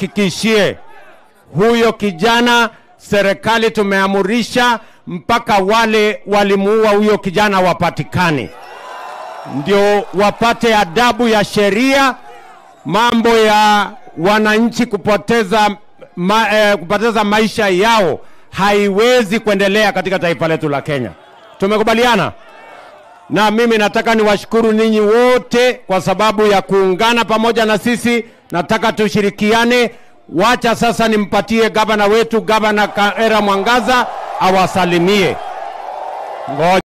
niwahakikishie huyo kijana, serikali tumeamurisha mpaka wale walimuua huyo kijana wapatikane, ndio wapate adabu ya sheria. Mambo ya wananchi kupoteza, ma, eh, kupoteza maisha yao haiwezi kuendelea katika taifa letu la Kenya. Tumekubaliana? na mimi nataka niwashukuru ninyi wote kwa sababu ya kuungana pamoja na sisi. Nataka tushirikiane. Wacha sasa nimpatie gavana wetu, gavana Kaera Mwangaza awasalimie. Ngoja.